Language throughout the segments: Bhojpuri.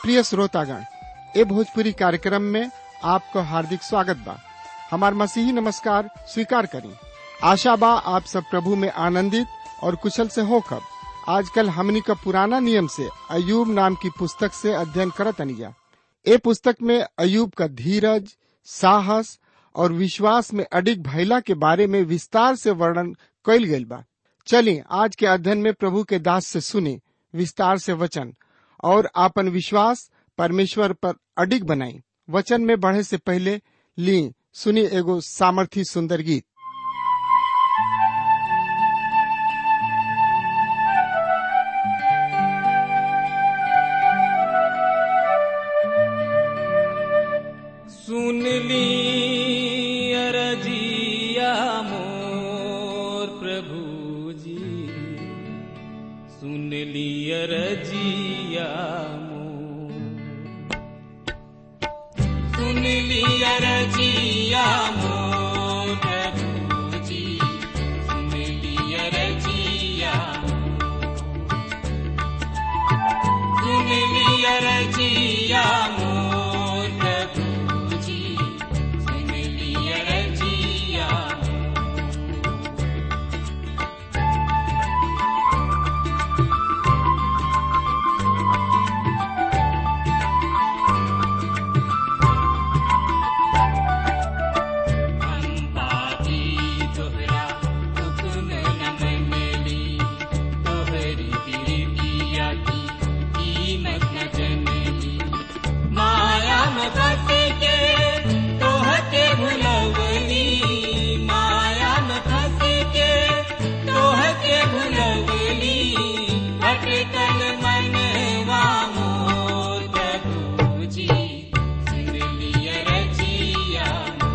प्रिय श्रोतागण ए भोजपुरी कार्यक्रम में आपको हार्दिक स्वागत बा हमार मसीही नमस्कार स्वीकार करी आशा बा आप सब प्रभु में आनंदित और कुशल से होकर आजकल हमनी का पुराना नियम से अयूब नाम की पुस्तक से अध्ययन करत अनिया ए पुस्तक में अयूब का धीरज साहस और विश्वास में अडिग भैला के बारे में विस्तार से वर्णन कइल गइल बा चलिए आज के अध्ययन में प्रभु के दास से सुने विस्तार से वचन और आपन विश्वास परमेश्वर पर अडिग बनाई वचन में बढ़े से पहले ली सुनी एगो सामर्थी सुंदर गीत सुन ली अरजिया मोर प्रभु जी सुन ली अरजिया मोर सुन ली अरजिया मोर प्रभु जी सुन ली अरजिया सुन ली अरजिया मोर प्रभु जी सुन ली अरजिया अम्बाजी तोहरा हुक्म न मनली तोहरी बिरतिया की कीमत न जनली माया में फंस के तोहके भुलवली माया में फंस के तोहके भुलवली भटकल मनवा मोर प्रभु जी सुन लिया रजिया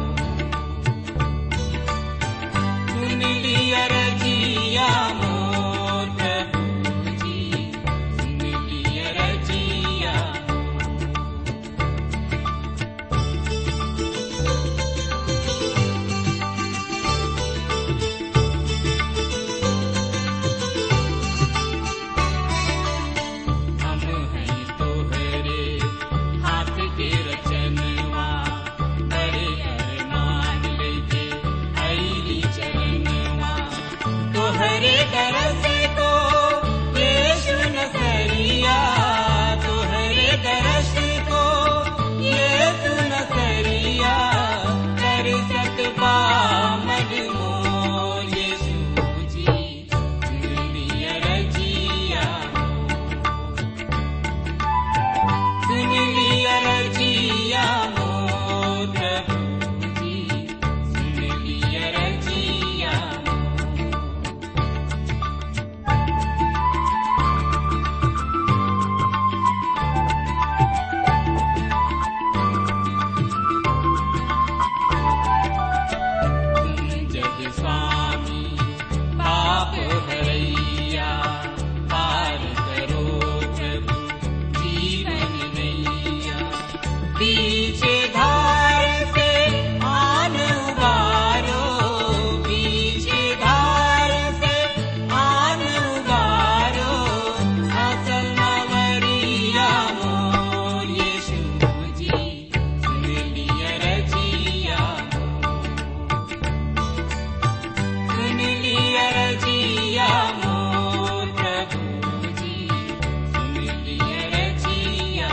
सुन लिया रजिया मोर प्रभु जी सुन लिया रजिया हम हैं तोहरे हाथ के रचनवा बड़े अरमान लेके आईली चरणवा तोहरे दरस को यीशु नसरिया तोहरे दरस को यीशु नसरिया कर सकबा मजमो यीशु जी दुनिया रजिया सुन लिया रजिया मोर प्रभु जी सुन लिया रजिया जग स्वामी पाप हरैया पार करो प्रभु जीवन नैया पीछे धार से आन उबारो पीछे धार से आन उबारो असल मवरिया मोर यीशु जी सुन लिया रजिया सुन लिया रजिया मोर प्रभु जी सुन लिया रजिया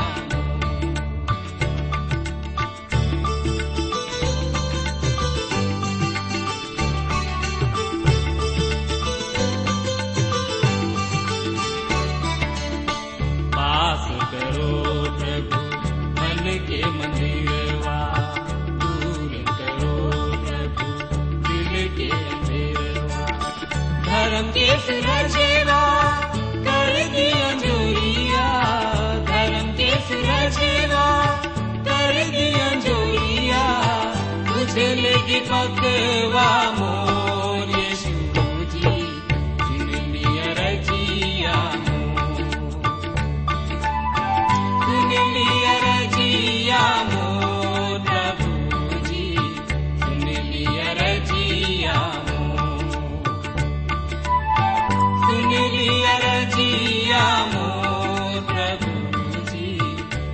पास करो प्रभु मन के मंदिरवा दूर करो प्रभु दिल के अंधेरवा धर्म के सुरजेवा कर दिया जोरिया धर्म के सुरजेवा कर दिया जोरिया तुझे लेगी पकवा मोर यीशु जी चुन लिया रजिया मोर सुन लिया रजिया मोर प्रभु जी सुन लिया रजिया मोर सुन लिया रजिया मोर प्रभु जी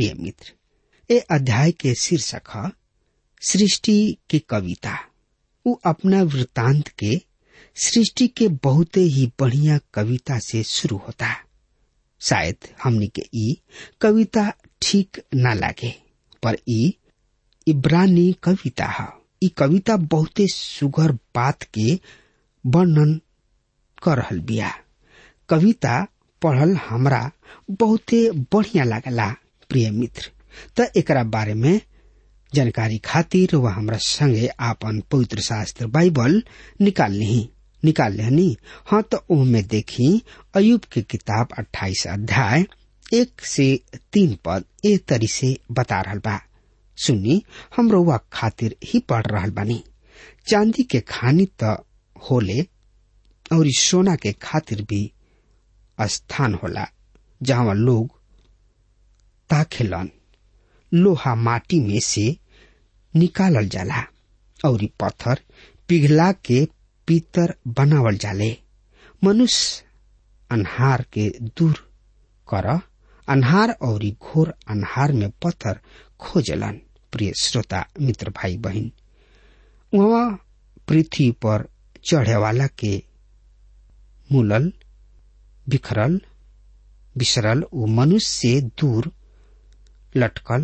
प्रिय मित्र ए अध्याय के शीर्षक है सृष्टि की कविता वो अपना वृतांत के सृष्टि के बहुत ही बढ़िया कविता से शुरू होता शायद हमनी के ई कविता ठीक न लागे पर ई इब्रानी कविता है ई कविता बहुते सुगर बात के वर्णन कर रहल बिया कविता पढ़ल हमरा बहुते बढ़िया लागला प्रिय मित्र त एकरा बारे में जानकारी खातिर वह हमरा संगे आपन पवित्र शास्त्र बाइबल निकाल ली निकाल लेनी हाँ तो ओमे देखी अयुब के किताब 28 अध्याय एक से तीन पद ए तरी से बता रहल बा सुनी हम रउआ खातिर ही पढ़ रहल बानी चांदी के खानी त होले और सोना के खातिर भी स्थान होला जहाँ लोग ताखेलन लोहा माटी में से निकालल जाला और पत्थर पिघला के पीतर बनावल जाले मनुष्य अनहार के दूर कर अनहार और घोर अनहार में पत्थर खोजलन प्रिय श्रोता मित्र भाई बहन वहाँ पृथ्वी पर चढ़े वाला के मूलल बिखरल बिसरल वो मनुष्य से दूर लटकल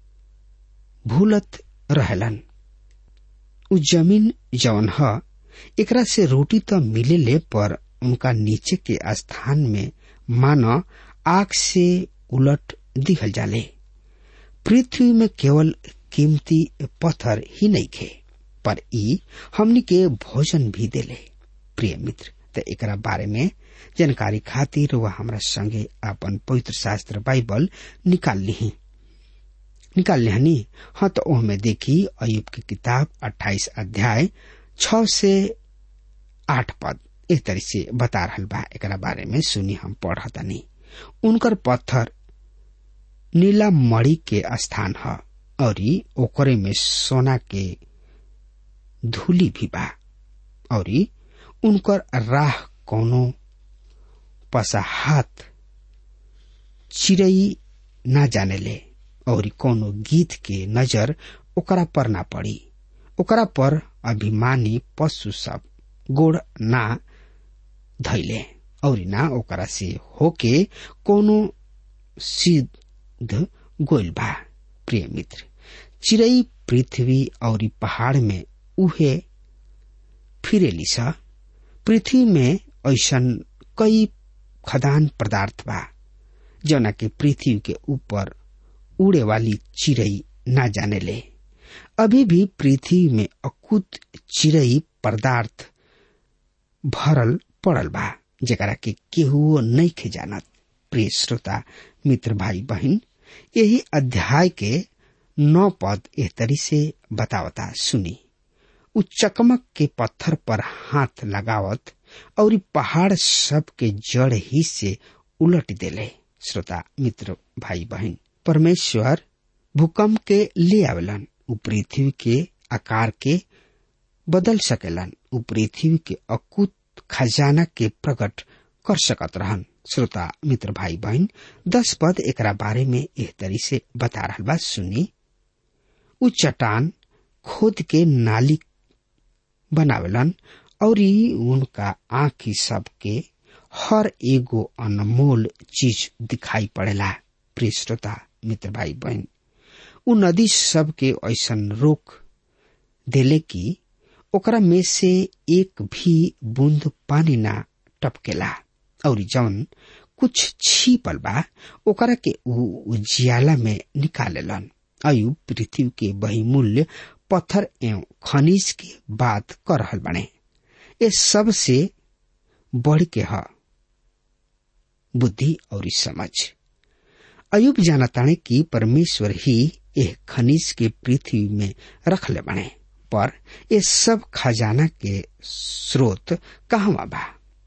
भूलत रहलन उ जमीन जवन ह एकरा से रोटी तो मिलेले पर उनका नीचे के स्थान में मानो आग से उलट दिखल जाले पृथ्वी में केवल कीमती पत्थर ही नहीं खे पर ई हमनी के भोजन भी देले प्रिय मित्र त एकरा बारे में जानकारी खातिर वह हमरा संगे अपन पवित्र शास्त्र बाइबल निकाल ली निकाल लिहनी हाँ तो ओहमे देखी अयुब की किताब 28 अध्याय छ से आठ पद एक तरह से बता रहल बा एकरा बारे में सुनी हम पढ़तनी उनकर पत्थर नीला मणि के स्थान ह और ओकरे में सोना के धूली भी बा और उनकर राह कोनो पसाहात चिड़ई ना जाने ले और कोनो गीत के नजर ओकरा पर ना पड़ी ओकरा पर अभिमानी पशु सब गोड़ ना धैले और ना ओकरा से होके कोनो सिद्ध गोल बा प्रिय मित्र चिड़ई पृथ्वी और पहाड़ में उहे फिरेली सा पृथ्वी में ऐसन कई खदान पदार्थ बा जना के पृथ्वी के ऊपर उड़े वाली चिड़ई ना जाने ले अभी भी पृथ्वी में अकुत चिड़ई पदार्थ भरल पड़ल बा जरा के केहू नहीं खे जानत प्रिय श्रोता मित्र भाई बहन यही अध्याय के नौ पद एह तरी से बतावता सुनी उ चकमक के पत्थर पर हाथ लगावत और पहाड़ सब के जड़ ही से उलट देले श्रोता मित्र भाई बहन परमेश्वर भूकंप के ले आवेलन उ पृथ्वी के आकार के बदल सकेलन उ पृथ्वी के अकुत खजाना के प्रकट कर सकत रहन श्रोता मित्र भाई बहन दस पद एकरा बारे में एह तरी से बता रहा बा सुनी उ चट्टान खोद के नाली बनावेलन और उनका आंखी सब के हर एगो अनमोल चीज दिखाई पड़ेला प्रिय श्रोता मित्र भाई बहन उ नदी सब के ऐसन रोक देले कि ओकरा में से एक भी बूंद पानी ना टपकेला और जौन कुछ छिपल बा ओकरा के उ उजियाला में निकालेलन अयुब पृथ्वी के बहुमूल्य पत्थर एवं खनिज की बात कर रहल बने ये सब से बढ़ के ह बुद्धि और समझ अयुब जानताने कि परमेश्वर ही यह खनिज के पृथ्वी में रख ले बने पर ये सब खजाना के स्रोत कहवा बा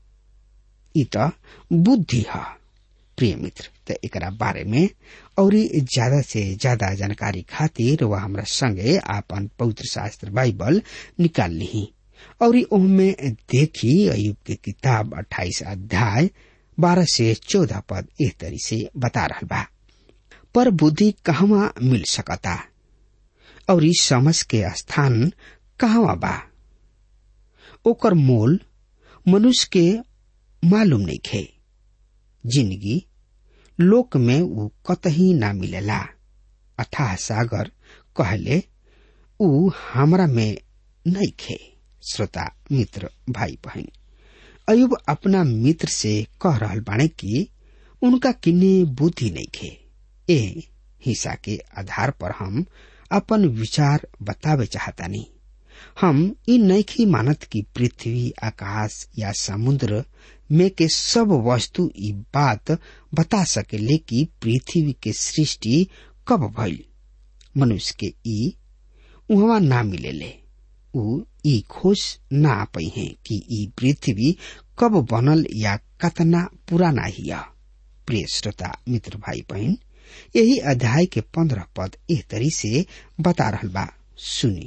इ त बुद्धि है प्रिय मित्र त एकरा बारे में और ज्यादा से ज्यादा जानकारी खातिर वह हमरा संगे आपन पवित्र शास्त्र बाइबल निकाल ली और उनमें देखी अयुब के किताब 28 अध्याय 12 से 14 पद इस तरी से बता रहा बा पर बुद्धि कहवा मिल सकता और इस समझ के स्थान कहवा बा ओकर मोल मनुष्य के मालूम नहीं खे जिंदगी लोक में ऊ कतही ना मिलेला अथाह सागर कहले ऊ हमरा में नहीं खे श्रोता मित्र भाई बहन अयुब अपना मित्र से कह रहल बाणे कि उनका किन्ने बुद्धि नहीं खे ए हिस्सा के आधार पर हम अपन विचार बतावे चाहतानी हम इ नैखी मानत की पृथ्वी आकाश या समुद्र में के सब वस्तु ई बात बता सकेले कि पृथ्वी के सृष्टि कब भइल मनुष्य के ई उहवा ना मिलेले ऊ ई खोज ना पई है कि ई पृथ्वी कब बनल या कतना पुराना हिया प्रिय श्रोता मित्र भाई बहन यही अध्याय के पंद्रह पद एह तरी से बता रहल बा सुनी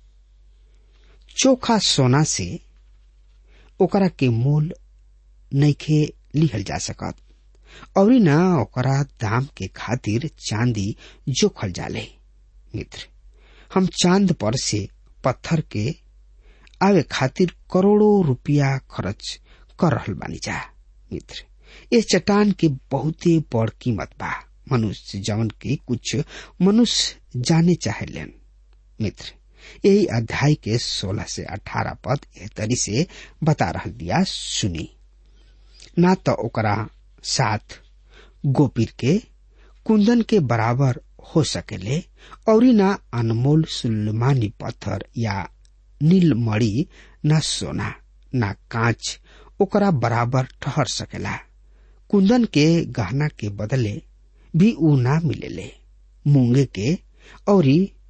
चोखा सोना से ओकरा के मोल नइखे लिहल जा सकत और न ओकरा दाम के खातिर चांदी जोखल जाले मित्र हम चांद पर से पत्थर के आवे खातिर करोड़ों रुपया खर्च कर रहल बानी जा मित्र इस चट्टान के बहुते बड़ कीमत बा मनुष्य जवन के कुछ मनुष्य जाने चाहे लेन मित्र यही अध्याय के 16 से 18 पद एह तरी से बता रह दिया सुनी ना तो ओकरा साथ गोपीर के कुंदन के बराबर हो सकेले और ना अनमोल सुलमानी पत्थर या नीलमणि न सोना ना कांच ओकरा बराबर ठहर सकेला कुंदन के गहना के बदले भी ऊ ना मिलेले मूंगे के और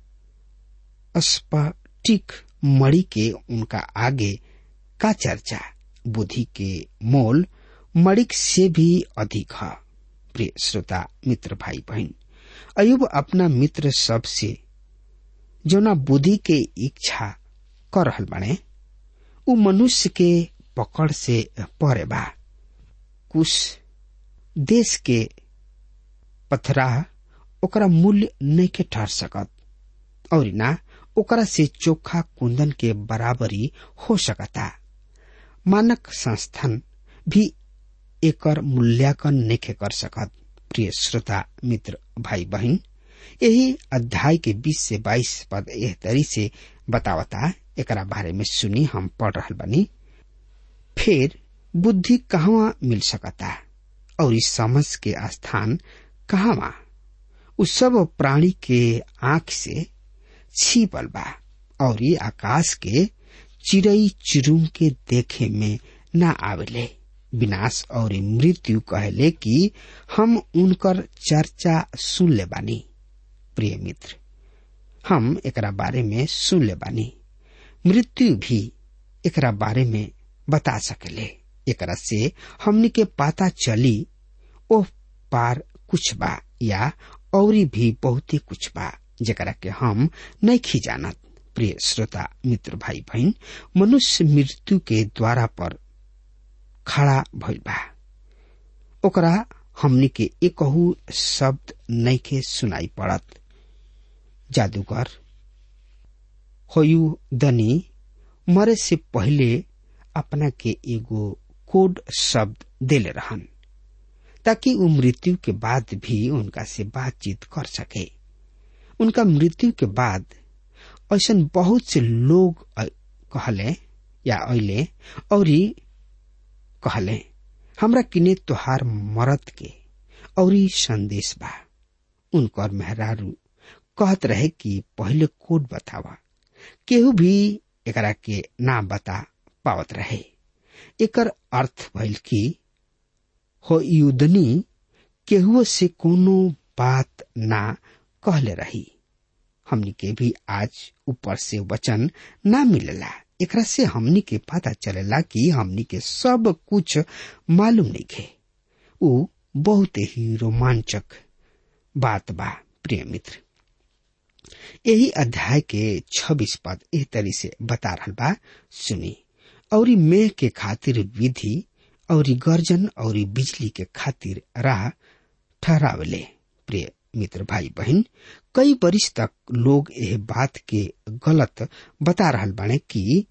स्फटिक मणि के उनका आगे का चर्चा बुद्धि के मोल मणिक से भी अधिक है प्रिय श्रोता मित्र भाई बहन अयुब अपना मित्र सब से जो ना बुद्धि के इच्छा कर रहल बाने उ मनुष्य के पकड़ से परे बा कुछ देश के पथरा ओकरा मूल्य नहीं के ठहर सकत और ना ओकरा से चोखा कुंदन के बराबरी हो सकता मानक संस्थान भी एकर मूल्यांकन नहीं कर सकत प्रिय श्रोता मित्र भाई बहन यही अध्याय के 20 से 22 पद एह तरी से बतावता एकरा बारे में सुनी हम पढ़ रहा बनी फिर बुद्धि कहवा मिल सकता और इस समझ के स्थान कहवा उस सब प्राणी के आंख से छिपल बा और ये आकाश के चिड़ई चिरुम के देखे में न आवेले विनाश और मृत्यु कहले कि हम उनकर चर्चा सुन ले बानी प्रिय मित्र हम एकरा बारे में सुन ले बानी मृत्यु भी एकरा बारे में बता सकेले एकरा से हमनी के पता चली ओह पार कुछ बा या और भी बहुते कुछ बा जरा के हम नहीं खी जानत प्रिय श्रोता मित्र भाई बहन मनुष्य मृत्यु के द्वारा पर खड़ा भइल बा ओकरा हमनी के एकहू शब्द नहीं के सुनाई पड़त जादूगर होयु दनी मरे से पहले अपना के एगो कोड शब्द देले रहन ताकि वो मृत्यु के बाद भी उनका से बातचीत कर सके उनका मृत्यु के बाद ऐसा बहुत से लोग कहले या अले और कहले हमरा किने तोहार मरद के और संदेश बा उनकर मेहरारू कहत रहे कि पहले कोड बतावा केहू भी एकरा के ना बता पावत रहे एकर अर्थ भइल कि हो युदनी केहुओ से कोनो बात ना कहले रही हमनी के भी आज ऊपर से वचन ना मिलेला एकरा से हमनी के पता चलेला कि हमनी के सब कुछ मालूम नहीं खे उ बहुत ही रोमांचक बात बा प्रिय मित्र यही अध्याय के छब्बीस पद एह तरी से बता रहा बा सुनी और मेघ के खातिर विधि और गर्जन और बिजली के खातिर राह ठहरावले प्रिय मित्र भाई बहन कई वर्ष तक लोग यह बात के गलत बता रहल बाने कि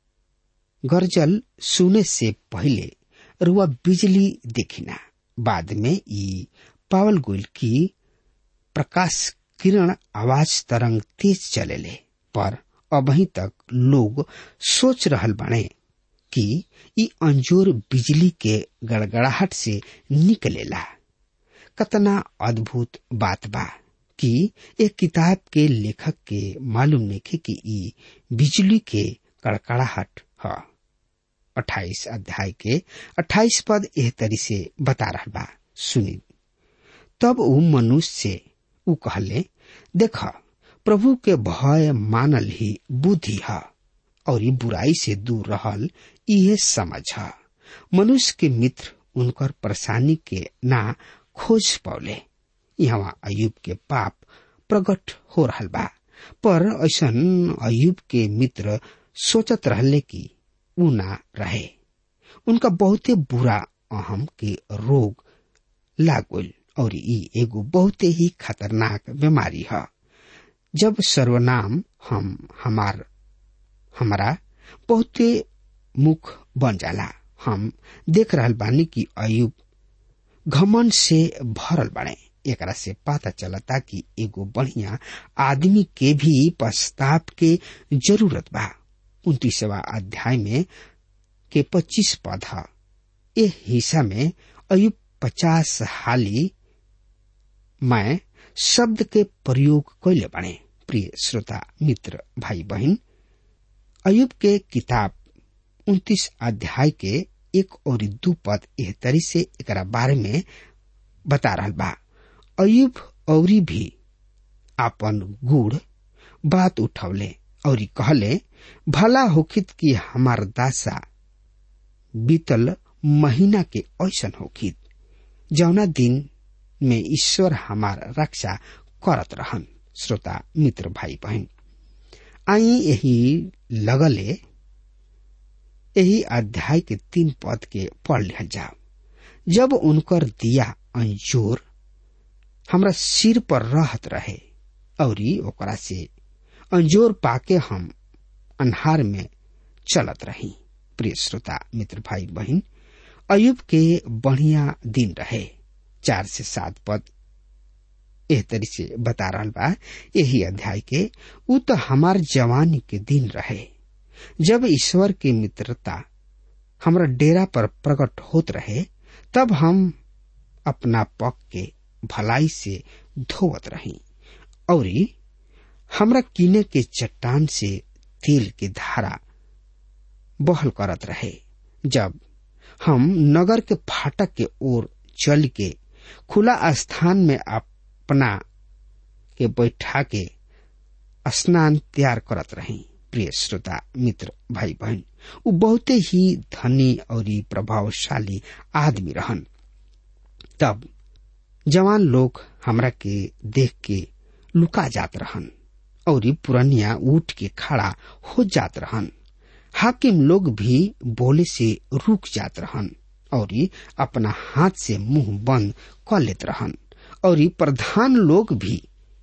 गरजल सुने से पहले रुआ बिजली देखिना बाद में ई पावल गुल की प्रकाश किरण आवाज तरंग तेज चलेले पर अभी तक लोग सोच रहल बाने कि ई अंजोर बिजली के गड़गड़ाहट से निकलेला कतना अद्भुत बात बा कि एक किताब के लेखक के मालूम नहीं कि ई बिजली के कड़कड़ाहट ह अट्ठाईस अध्याय के अट्ठाईस पद एह तरी से बता रहा बा सुनी तब ऊ मनुष्य से ऊ कहले देख प्रभु के भय मानल ही बुद्धि है और ई बुराई से दूर रहल इहे समझ है मनुष्य के मित्र उनकर परेशानी के ना खोज पौले यहाँ अयुब के पाप प्रकट हो रहल बा पर ऐसन अयुब के मित्र सोचत रहले कि ऊ ना रहे उनका बहुते बुरा अहम के रोग लागल और ई एगो बहुते ही खतरनाक बीमारी है जब सर्वनाम हम हमार हमारा बहुते मुख बन जाला हम देख रहल बानी कि अयुब घमन से भरल बने एकरा से पता चलता कि एगो बढ़िया आदमी के भी पश्चाताप के जरूरत बा उन्तीसवा अध्याय में के पच्चीस पद है ए हिस्सा में अयुब पचास हाली मैं शब्द के प्रयोग कैले बने प्रिय श्रोता मित्र भाई बहन अयुब के किताब उन्तीस अध्याय के एक और दू पद एह तरी से एक बारे में बता रहा बा अयुब औरी भी आपन गुड़ बात उठौले और कहले भला होखित कि हमार दासा बीतल महीना के ऐसन होखित जौना दिन में ईश्वर हमार रक्षा करत रहन श्रोता मित्र भाई बहन आई यही लगले यही अध्याय के तीन पद के पढ़ लिया जाओ जब उनकर दिया अंजोर हमरा सिर पर रहत रहे और ओकरा से अंजोर पाके हम अन्हार में चलत रही प्रिय श्रोता मित्र भाई बहन अयुब के बढ़िया दिन रहे चार से सात पद एह तरी से बता रहा बा यही अध्याय के उ तो हमार जवानी के दिन रहे जब ईश्वर की मित्रता हमरा डेरा पर प्रकट होत रहे तब हम अपना पक के भलाई से धोवत रही और हमरा कीने के चट्टान से तेल के धारा बहल करत रहे जब हम नगर के फाटक के ओर चल के खुला स्थान में अपना के बैठा के स्नान तैयार करत रही प्रिय श्रोता मित्र भाई बहन उ बहुते ही धनी और प्रभावशाली आदमी रहन तब जवान लोग हमरा के देख के लुका जात रहन और पुरनिया उठ के खड़ा हो जात रहन हाकिम लोग भी बोले से रुक जात रहन और अपना हाथ से मुंह बंद कर लेत रहन और प्रधान लोग भी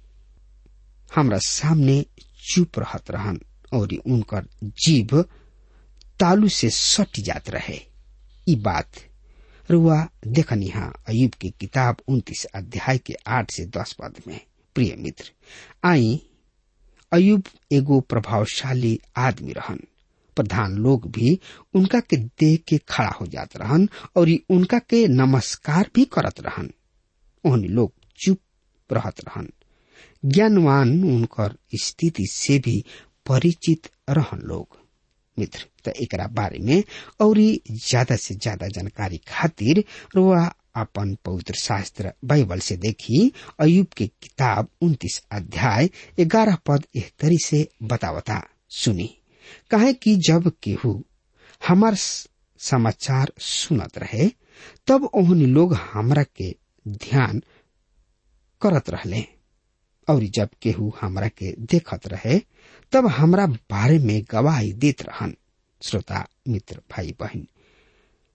हमरा सामने चुप रहत रहन और उनकर जीभ तालू से सट जात रहे ई बात रुआ देखनी हा अयुब की किताब उन्तीस अध्याय के आठ से दस पद में प्रिय मित्र आई अयुब एगो प्रभावशाली आदमी रहन प्रधान लोग भी उनका के देख के खड़ा हो जात रहन और उनका के नमस्कार भी करत रहन ओहनी लोग चुप रहत रहन ज्ञानवान उनकर स्थिति से भी परिचित रहन लोग मित्र त एकरा बारे में और ज्यादा से ज्यादा जानकारी खातिर रुआ अपन पवित्र शास्त्र बाइबल से देखी अयुब के किताब उन्तीस अध्याय ग्यारह पद एक तरी से बतावता सुनी कहे कि जब केहू हमार समाचार सुनत रहे तब ओहनी लोग हमरा के ध्यान करत रहले और जब केहू हमरा के देखत रहे तब हमरा बारे में गवाही देत रहन श्रोता मित्र भाई बहन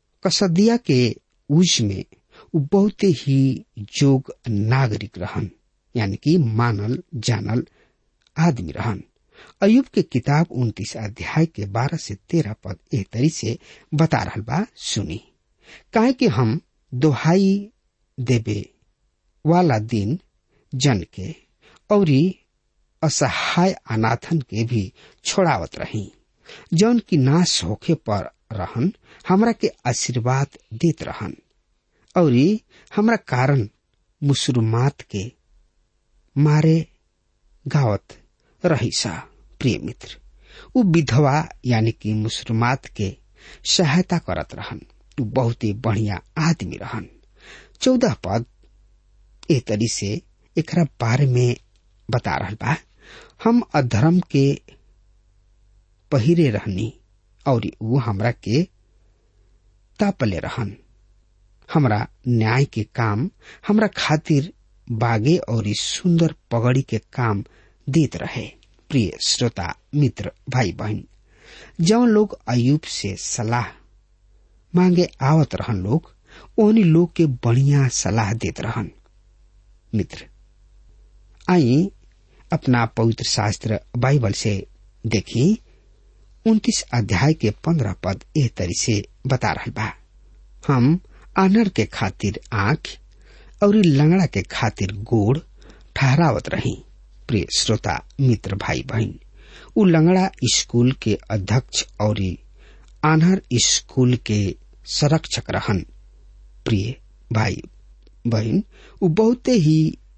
कसदिया के उज में उ बहुते ही जोग नागरिक रहन यानी कि मानल जानल आदमी रहन अयुब के किताब उन्तीस अध्याय के बारह से तेरह पद एह तरी से बता रहल बा सुनी काहे कि हम दोहाई देवे वाला दिन जन के औरी असहाय अनाथन के भी छोड़ावत रही जौन की नाश होखे पर रहन हमरा के आशीर्वाद देत रहन औरी हमरा कारण मुसलमात के मारे गावत रही सा प्रिय मित्र उ विधवा यानी कि मुसलमात के सहायता करत रहन उ बहुत ही बढ़िया आदमी रहन चौदह पद ए तरी से एकरा बारे में बता रहल बा हम अधर्म के पहिरे रहनी और उ हमरा के तापले रहन हमरा न्याय के काम हमरा खातिर बागे और इस सुंदर पगड़ी के काम देत रहे प्रिय श्रोता मित्र भाई बहन जौन लोग अयुब से सलाह मांगे आवत रहन लोग ओहनी लोग के बढ़िया सलाह देत रहन मित्र आई अपना पवित्र शास्त्र बाइबल से देखी उन्तीस अध्याय के पंद्रह पद एह तरी से बता रहा बा हम आनर के खातिर आंख और लंगड़ा के खातिर गोड़ ठहरावत रही प्रिय श्रोता मित्र भाई बहन उ लंगड़ा स्कूल के अध्यक्ष और आनहर स्कूल के संरक्षक रहन प्रिय भाई बहन उ बहुते ही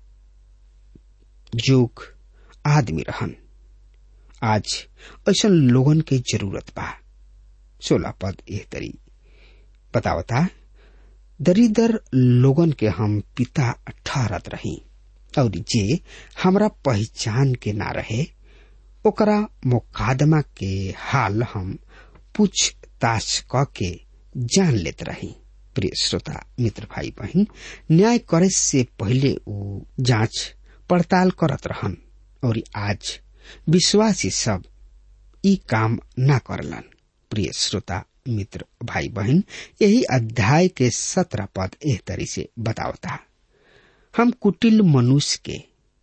जोग आदमी रहन आज ऐसा लोगन के जरूरत बा सोलह पद एह तरी बतावता दरिदर लोगन के हम पिता ठहरत रही और जे हमरा पहचान के ना रहे ओकरा मुकादमा के हाल हम पूछताछ क के जान लेत रही प्रिय श्रोता मित्र भाई बहन न्याय करे से पहले उ जांच पड़ताल करत रहन और आज विश्वासी सब ई काम ना करलन प्रिय श्रोता मित्र भाई बहन यही अध्याय के सत्रह पद एह तरी से बतावता हम कुटिल मनुष्य के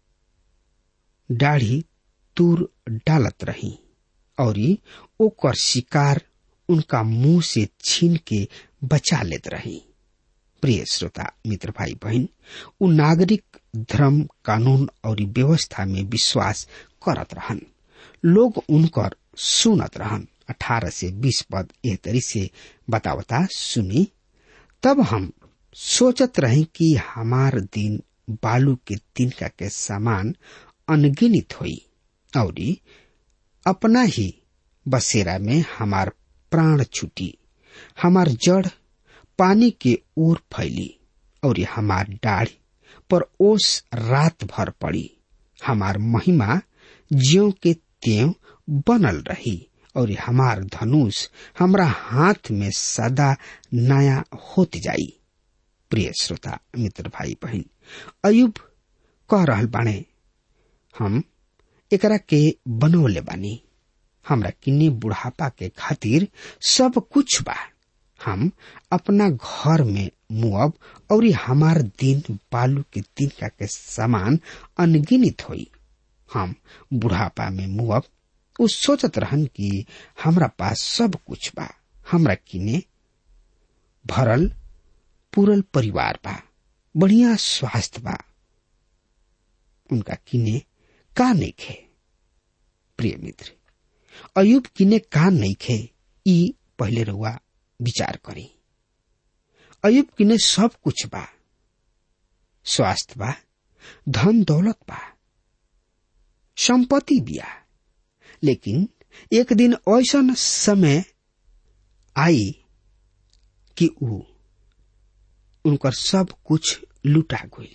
दाढ़ी दूर डालत रही और ओकर शिकार उनका मुंह से छीन के बचा लेत रही प्रिय श्रोता मित्र भाई बहन उ नागरिक धर्म कानून और व्यवस्था में विश्वास करत रहन लोग उनकर सुनत रहन अठारह से बीस पद एह तरी से बतावता सुनी तब हम सोचत रहे कि हमार दिन बालू के तिनका के समान अनगिनित हुई और अपना ही बसेरा में हमार प्राण छुटी हमार जड़ पानी के ओर फैली और हमार डाढ़ पर ओस रात भर पड़ी हमार महिमा ज्यो के त्यों बनल रही और हमार धनुष हमरा हाथ में सदा नया होत जाई प्रिय श्रोता मित्र भाई बहन अयुब कह रहल बाणे हम एकरा के बनौले बानी हमरा किन्ने बुढ़ापा के खातिर सब कुछ बा हम अपना घर में मुअब और हमार दिन बालू के तिनका के समान अनगिनित होई हम बुढ़ापा में मुअब उ सोचत रहन कि हमरा पास सब कुछ बा हमरा किने भरल पूरल परिवार बा बढ़िया स्वास्थ्य बा उनका किने का नहीं खे प्रिय मित्र अयुब किने का नहीं खे ई पहले रुआ विचार करी अयुब किने सब कुछ बा स्वास्थ्य बा धन दौलत बा संपत्ति बिया लेकिन एक दिन ऐसा समय आई कि ऊ उनकर सब कुछ लुटा गई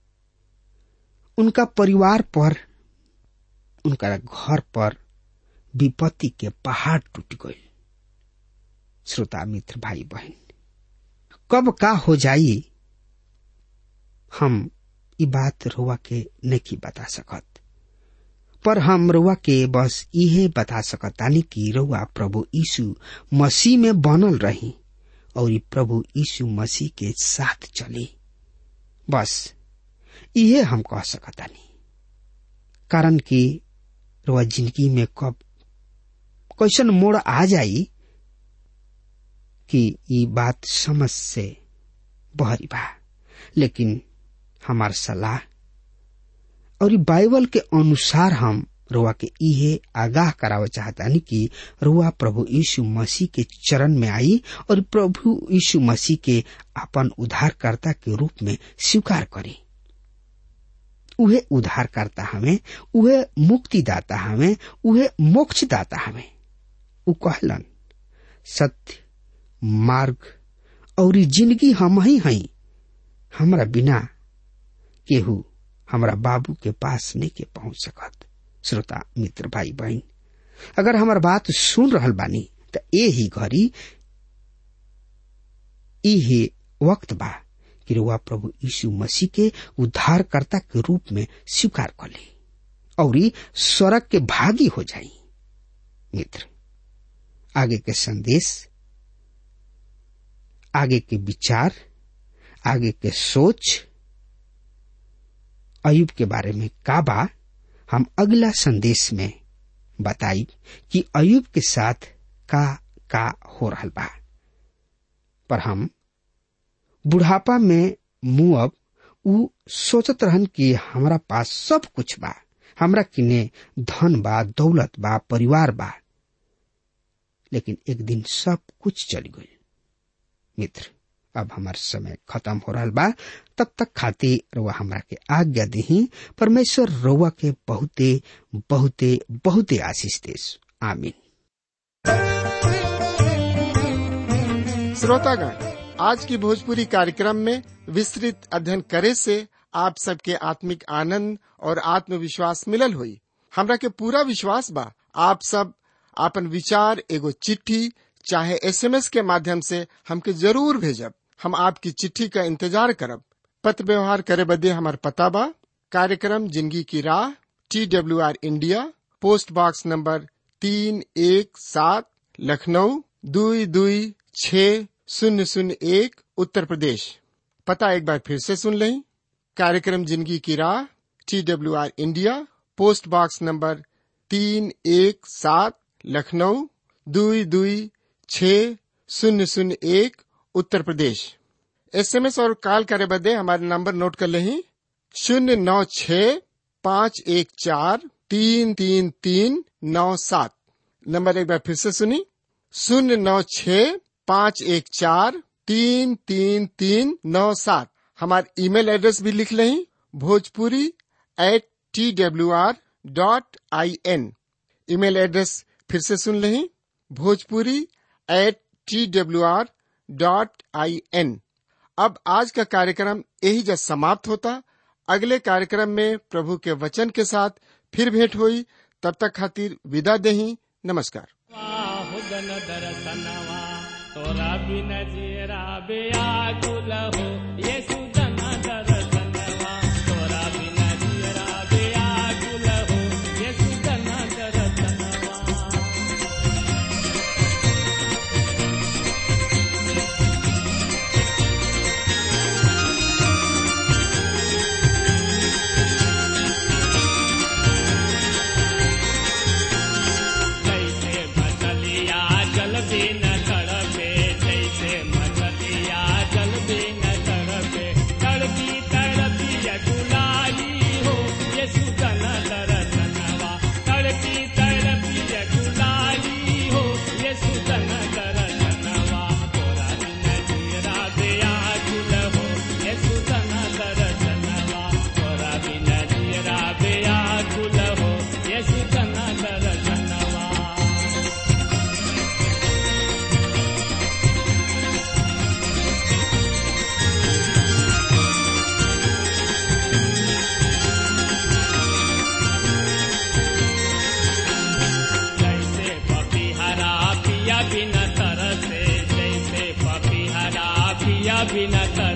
उनका परिवार पर उनका घर पर विपत्ति के पहाड़ टूट गई श्रोता मित्र भाई बहन कब का हो जाई हम ई बात रुआ के नहीं बता सकत पर हम रुआ के बस इहे बता सकतानी कि रुआ प्रभु यीशु मसीह में बनल रही और प्रभु यीशु मसीह के साथ चली बस इहे हम कह सकतानी कारण कि रुआ जिंदगी में कब कैसन मोड़ आ जाई कि ये बात समझ से बहरी बा लेकिन हमार सलाह और बाइबल के अनुसार हम रुआ के इहे आगाह करावे चाहतानी कि रुआ प्रभु यीशु मसीह के चरण में आई और प्रभु यीशु मसीह के अपन उद्धारकर्ता के रूप में स्वीकार करी उहे उद्धारकर्ता हमें उहे मुक्तिदाता हमें उहे मोक्षदाता हमें उ कहलन सत्य मार्ग और जिंदगी हम ही हई हमरा बिना केहू हमरा बाबू के पास नहीं के पहुंच सकत श्रोता मित्र भाई बहन अगर हमार बात सुन रहल बानी त ए ही घड़ी इहे वक्त बा कि रुआ प्रभु यीशु मसीह के उद्धारकर्ता के रूप में स्वीकार कर ली और स्वर्ग के भागी हो जाई मित्र आगे के संदेश आगे के विचार आगे के सोच अयुब के बारे में का बा हम अगला संदेश में बताई कि अयुब के साथ का का हो रहा बा पर हम बुढ़ापा में मुअब उ सोचत रहन कि हमरा पास सब कुछ बा हमरा किने धन बा दौलत बा परिवार बा लेकिन एक दिन सब कुछ चल गई मित्र अब हमार समय खत्म हो रहा बा तब तक खातिर रउआ हमरा के आज्ञा दही परमेश्वर रउआ के बहुते बहुते बहुते आशीष देस आमीन श्रोतागण आज की भोजपुरी कार्यक्रम में विस्तृत अध्ययन करे से आप सबके आत्मिक आनंद और आत्मविश्वास मिलल हुई हमरा के पूरा विश्वास बा आप सब आपन विचार एगो चिट्ठी चाहे एसएमएस के माध्यम से हमके जरूर भेजब हम आपकी चिट्ठी का इंतजार करब पत्र व्यवहार करे बदे हमार पता बा कार्यक्रम जिंदगी की राह T W R India post box number तीन एक सात लखनऊ दुई दुई छ शून्य शून्य एक उत्तर प्रदेश पता एक बार फिर से सुन लें कार्यक्रम जिंदगी की राह T W R India post box number तीन एक सात लखनऊ दुई दुई छ शून्य शून्य एक उत्तर प्रदेश एसएमएस और कॉल करे बदे हमारे नंबर नोट कर लें शून्य नौ छ पाँच एक चार तीन तीन तीन नौ सात नंबर एक बार फिर से सुनी शून्य नौ छ पाँच एक चार तीन तीन तीन नौ सात हमारे ईमेल एड्रेस भी लिख लें Bhojpuri at T W R dot I N email address फिर से सुन लें Bhojpuri at T W R dot I N अब आज का कार्यक्रम यही जब समाप्त होता अगले कार्यक्रम में प्रभु के वचन के साथ फिर भेंट हुई तब तक खातिर विदा देही नमस्कार हुगन दरसनवा तोरा बिन जीरा बेआकुल हो येसु जन दरसनवा तोरा बिन जीरा बेआकुल हो येसु जन दरसनवा जैसे मछलिया जल बिन तड़पे जैसे मछलिया जल बिन तड़पे तड़पी तड़पी अकुलाई हो ये सुतन दरसनवा तड़पी तड़पी अकुलाई हो ये सुतन दरसनवा तोरा बिन जीरा दया कुल हो ये सुतन दरसनवा तोरा बिन जीरा दया कुल हो ये सुतन दरसनवा जैसे पपीहरा पिया बिन तरसे जैसे पपीहरा पिया बिन तरसे